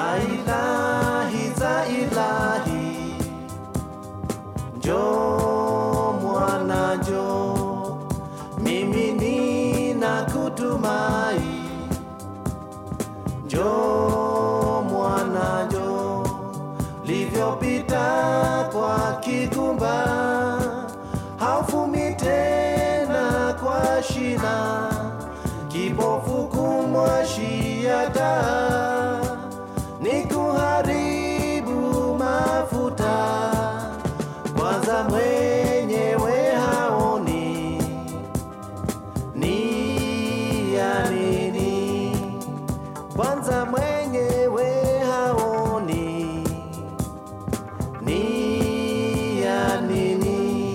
za ilahi za ilahi njoo mwana njoo mimi nina kutumai njoo mwana njoo livyopita kwa kigumba haufumi tena kwa shina kibofu kumwashiata ni kuharibu mafuta kwanza mwenyewe haoni ni ya nini kwanza mwenyewe haoni ni ya nini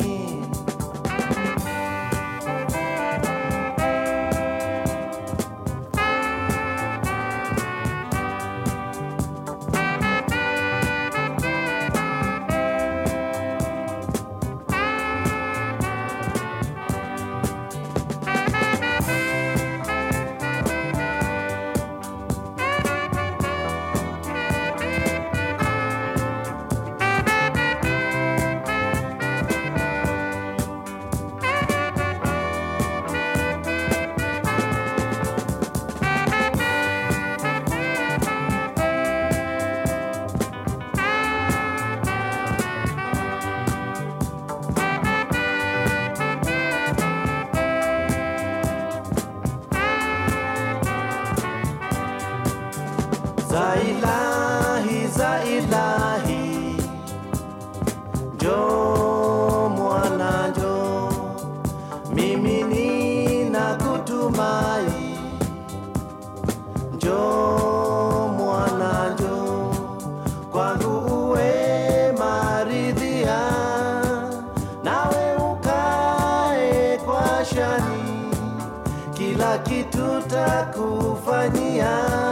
za ilahi za ilahi njoo mwana njoo mimi nina kutumai njoo mwana njoo kwangu uwe maridhia nawe ukae kwa shani kila kitu takufanyia